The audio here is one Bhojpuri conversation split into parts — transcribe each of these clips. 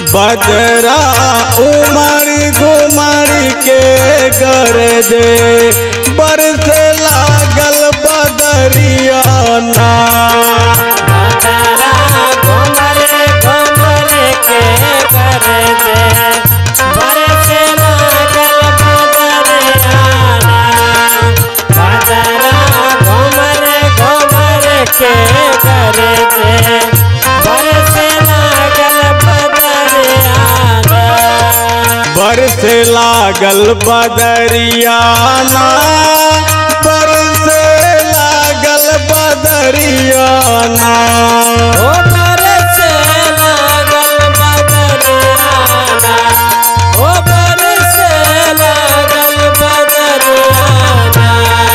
बजरा उमड़ी घुमड़ी के कर दे बरसे लागल बदरिया ना बदरा घुमर घुमर के कर दे बरस लागल बदरियाना बदरा घुमर घुमर के कर दे बरस लागल बदरियाना बरसे लागल बदरियाना बरसे लागल बदरियाना ओ बरसे लागल बदरियाना ओ बरसे लागल बदरियाना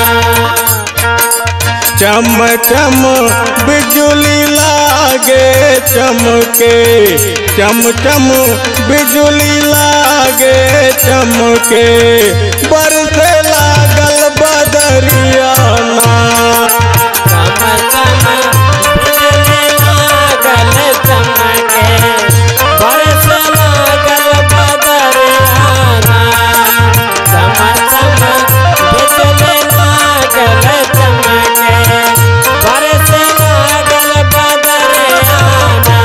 चम चम बिजुली लागे चमके चम चम बिजुली लागे चमके बरसे लागल बदरियाना चम चम बिजली लागल चमके बरस लागल बदरियाना चम चम बिजली लागल चमके बरस लागल बदरियाना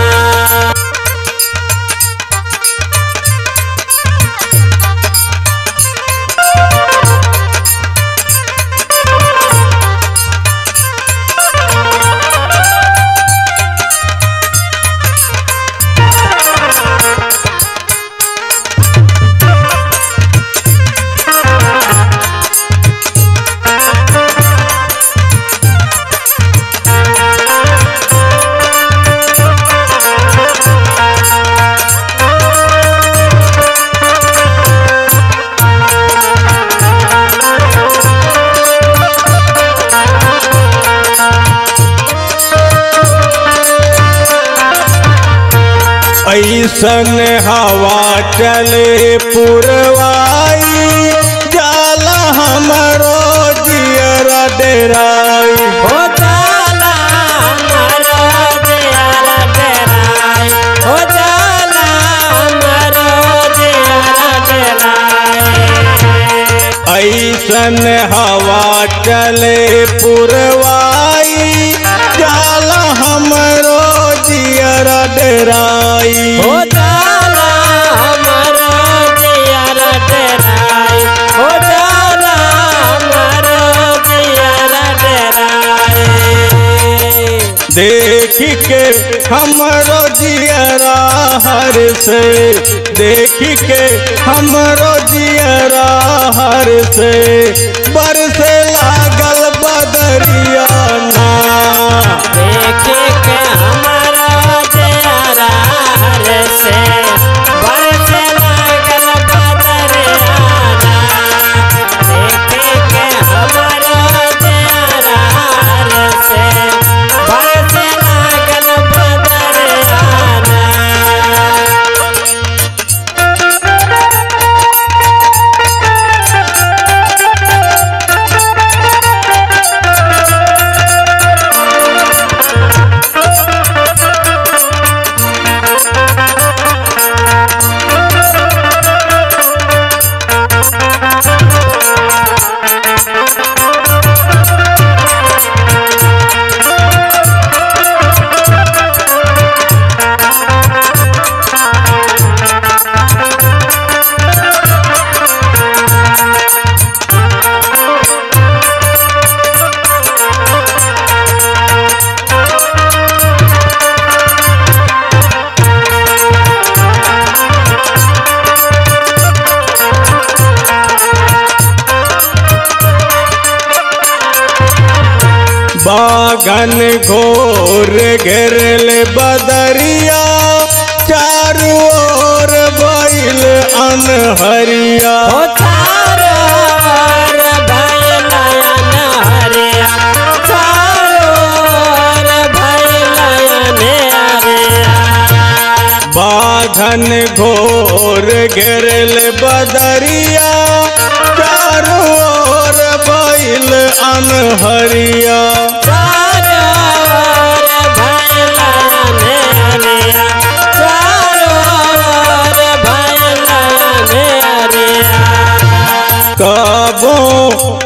ऐसन हवा चले पुरवाई जाला हमरो जियरा डेराई हो जाला हमारो जियारा डेराय हो जाला हमारो जियारा डेराय ऐसन हवा चले पुरवाई जाला हमरो जियरा डेराई हो जाला हमारो जियारा डेराय हो जाला हमारो जियारा डेराय देख के हमरो जियरा हर से देख के हमरो जियरा हर से बरसे लागल बदरियाना देखे के हमारा जियारा हर से बरस लागल बदरियाना देखे के हमारा जियारा हर से बरस लागल बदरियाना बागन घोर घेरल बदरिया चारू ओर बैल अनहरिया हो चारो ओर भैलयन हरिया चारो ओर भैलयन हरिया बाघन घोर घेरल बदरिया चारू ओर बैल अनहरिया चारो ओर भैलयन हरिया चारो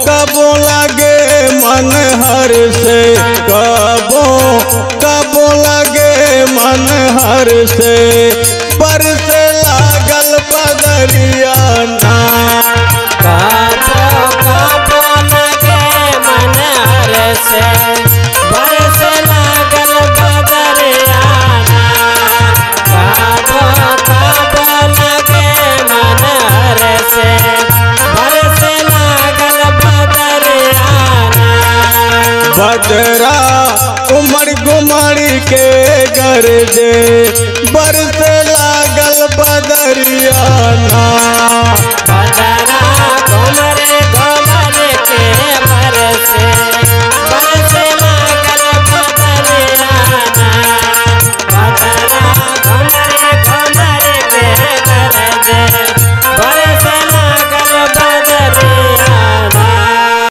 कबो लगे मन हर से कबो कबो लगे मन हर से बरस लागल बदरिया ना काबो काबो लगे मन हर से बरस लागल बदरियाना काबो काबो लगे मन हर से बरस लागल बदरियाना बदरा उमर गुमर के गरजे बरस लागल बदरिया ना